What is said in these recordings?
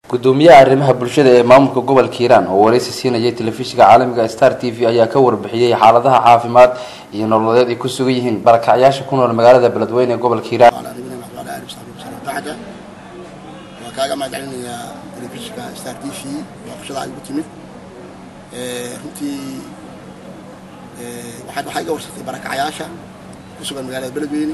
gudoomiyaha arrimaha bulshada ee maamulka gobolka hiiraan oo wareysi siinayay telefishinka caalamiga star t v ayaa ka warbixiyey xaaladaha caafimaad iyo nololeed ay ku sugan yihiin barakacyaasha ku nool magaalada beledweyne ee gobolka hiiraan waa kaaga mahadcelinayaa telefishinka star t v booqashada ay ugu timid runtii waxaa iga warsatay barakacyaasha ku sugan magaalada beledweyne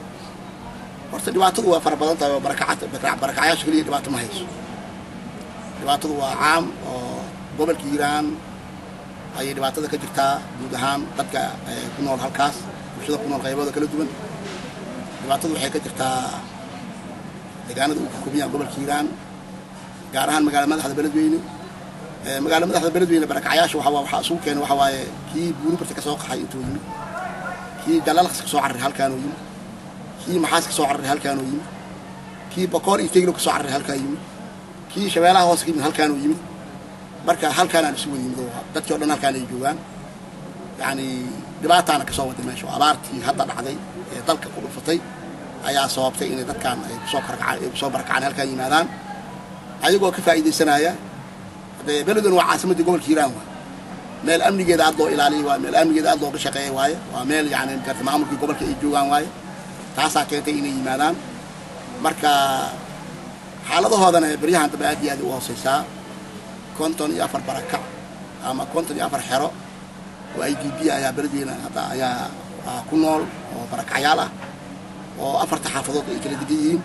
horta dhibaatadu waa fara badan tahay oo barakacyaasha keliya dhibaato ma hayso dhibaatadu waa caam oo gobolka hiiraan ayay dhibaatada ka jirtaa guud ahaan dadka ku nool halkaas bulshada ku nool qaybooda kala duwan dhibaatadu waxay ka jirtaa deegaanada uu ka kooban yahay gobolka hiiraan gaar ahaan magaala madaxda beledweyne magaala madaxda beledweyne barakacyaasha waxa waxaa isugu keenay waxa waaye kii buuribarta ka soo qaxay intuu yimid kii jalalaqs ka soo cararay halkaanuu yimid kii maxaas ka soo cararay halkaanuu yimid kii bakoor iyo teglo ka soo cararay halkaa yimid kii shabeelaha hoos ka yimid halkaanuu yimid marka halkaanaan isu wada yimid oo dadkii o dhan halkaan ay joogaan yacni dhibaataana ka soo waday meesha oo abaartii hadda dhacday ee dalka ku dhufatay ayaa sababtay inay dadkaan ay kusoo karakacaan ay kusoo barakacaan halkaan yimaadaan ayagoo ka faa'iidaysanaya haddee beledweyne waa caasimaddii gobolka hiiraan waa meel amnigeeda aad loo ilaaliya waaye meel amnigeeda aad looga shaqeeya waaye waa meel yacni garta maamulkii gobolka ay joogaan waaye taasaa keentay inay yimaadaan marka xaaladahoodana beryahan dambe aad iyo aad u hooseysaa konton iyo afar barakac ama konton iyo afar xero oo i d b ayaa beledweyne hadda ayaa ku nool oo barakacyaal ah oo afarta xaafadood ay kala degan yihiin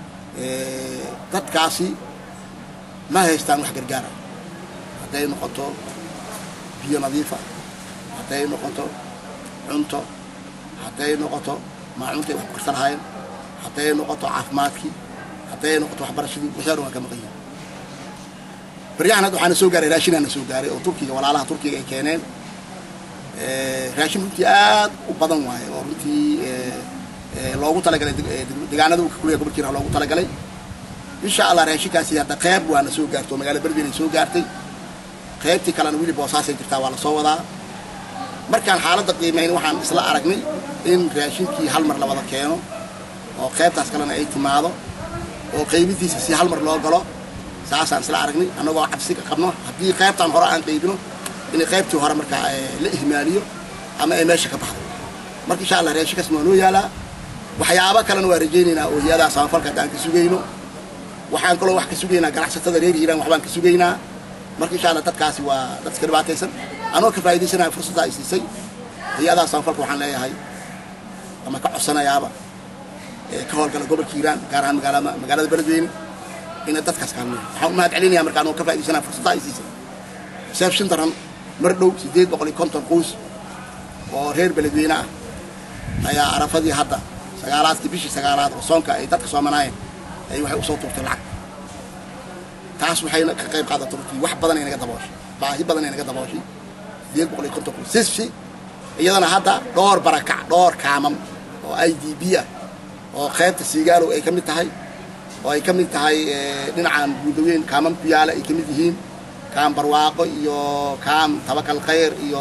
dadkaasi ma haystaan wax gargaara hadday noqoto biyo nadiifa hadday noqoto cunto hadday noqoto maacuntay wax ku karsan lahayn hadday noqoto caafimaadkii hadday noqoto waxbarashadii wixii o dhan waa ka maqan yihin baryahan hadda waxaana soo gaaray raashinaana soo gaaray oo turkiga walaalaha turkiga ay keeneen raashin runtii aad u badan waaye oo runtii loogu talagalay deegaanada uu ka kuliya gobolka hiiraan loogu talagalay insha allah raashinkaasi hadda qeyb waana soo gaarto oo magaalada beledweyne ay soo gaartay qaybtii kalena weli boosaasay jirtaa waa la soo wadaa markaan xaaladda qiimayn waxaan isla aragnay in raashinkii hal mar la wada keeno oo qaybtaas kalena ay timaado oo qaybidiisa si hal mar loo galo saasaan isla aragnay annagoo cabsi ka qabno haddii qaybtaan hore aan qaybino inay qaybtii hore markaa la ihmaaliyo ama ay meesha ka baxdo marka insha allah raashinkaas waa noo yaalaa waxyaabo kalena waa rajaynaynaa oo hay-adaha samafalka hadda aan ka sugayno waxaan kaloo wax ka sugaynaa ganacsatada reer hiiraan waxbaan ka sugaynaa marka insha allah dadkaasi waa dad iska dhibaataysan anoo ka faa'iidaysanaya fursadda ay siisay hay-adaha samafalka waxaan leeyahay ama ka codsanayaaba ka howlgala gobolka hiiraan gaar ahaan magaala magaalada beledweyne inay dadkaas kaalmeeyo waxaan u mahad celinaya marka anoo ka faa'iidaysanaya fursadda ay siisay seefshin daran mar dhow siddeed boqol iyo konton quus oo reer beledweyne ah ayaa arafadii hadda sagaalaadkii bishii sagaalaad oo soonka ay dadka soomanaayeen ay waxay usoo tuurtay lacag taas waxayna ka qayb qaadatay runtii wax badan ay naga dabooshay baahi badan ay naga dabooshay sideed boqol iyo konton kun sisfi iyadana hadda dhowr barakac dhowr kaamam oo i d b ah oo qaybta siigaalow ay ka mid tahay oo ay ka mid tahay dhinacan guudaweyn kaamam ku yaala ay ka mid yihiin kaam barwaaqo iyo kaam tabakal khayr iyo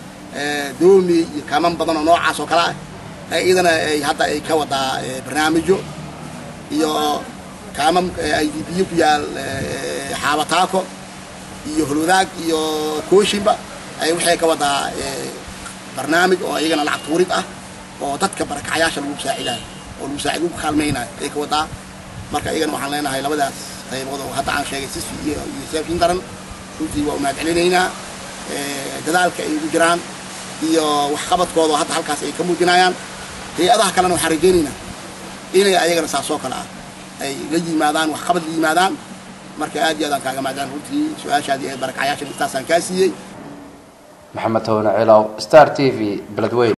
doomi iyo kaamam badan oo noocaas oo kale ah iyadana ay hadda ay ka wadaa barnaamijyo iyo kaamam i d biyo ku yaal xaabataako iyo holwadaag iyo kooshinba ay waxay ka wadaa barnaamij oo iyagana lacag tuurid ah oo dadka barakacyaasha lagu saacidayo oo lagu saacid lagu kaalmaynayo ay ka wadaa marka iyagana waxaan leenahay labadaas qaybood oo hadda aan sheegay sisfi iyo iyo seefshin daran runtii waa u mahad celinaynaa dadaalka ay ugu jiraan iyo waxqabadkooda oo hadda halkaas ay ka muujinayaan hay-adaha kalena waxaan rajaynaynaa inay ayagana saas oo kale ah ay la yimaadaan waxqabad la yimaadaan marka aad iyo aadaan kaaga maadaan runtii su-aashaadii ee barakacyaashan intaasaan kaa siiyey maxamed tawne cilaw star t v beledweyne